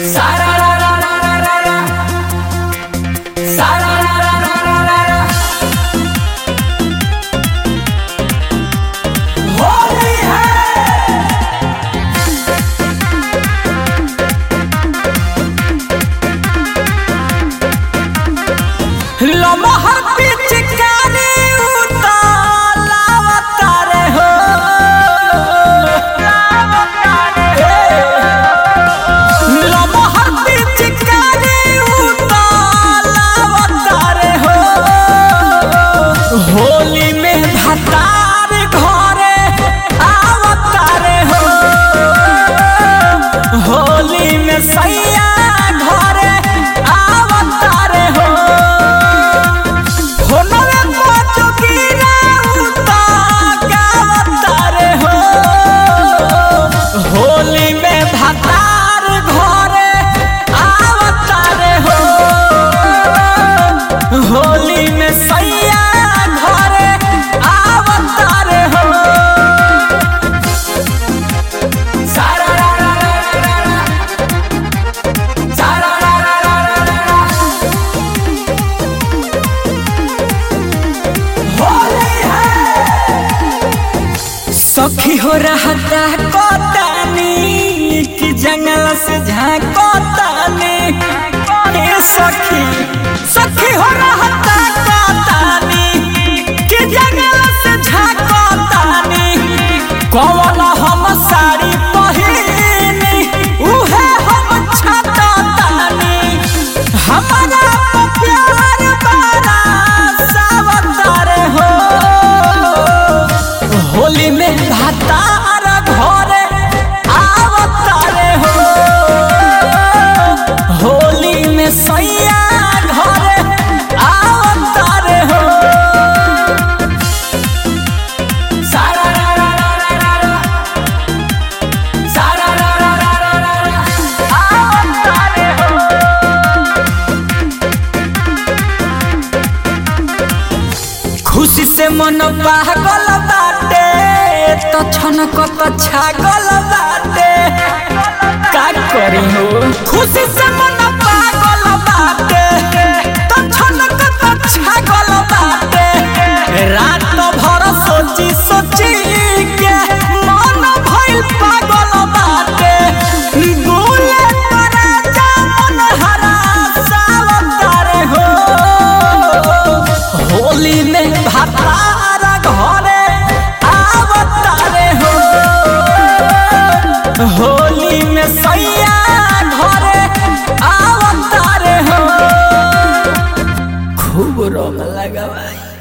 सारा रा रा रा रा रा रा सारा रा रा रा रा रा रा होली है लमहर पिचकारी उतालावतारे हो लमहर पिचकारी उतालावतारे हो होली में भतार घरे आवतारे हो होली में सैया घरे आवतारे हो होनवे पचुकीरा उता गावतारे हो होली में भतार घरे आवतारे हो होली में सैया घरे आवतारे हो सारा रा रा रा रा रा सारा रा रा रा रा रा रा होली है सखी हो रहता कोतानी कि जंगल से झांकोतानी ए सखी सखी हो रहता कोतानी कि जंगल से झांकोतानी कौन हम साड़ी पहिनी उहे हम छतातानी हमारा प्यार बारा सावतार हो होली में भातार घरे आवतारे हो होली में सैया घरे आवतारे हो सारा रा रा रा रा रा रा सारा रा रा रा रा रा रा आवतारे हो खुशी से मन पागल बाटे तो छनक तो छागल बाटे का करी हो खुशी से मन पागल बाटे तो छनक तो छागल बाटे रात भर सोची सोची के मन भइल पागल बाटे गुले तोरा जामन हरा सावतारे हो होली में भातार घरे आवतारे हो होली में सैया घरे आवतारे हो खूब रंग लगावाई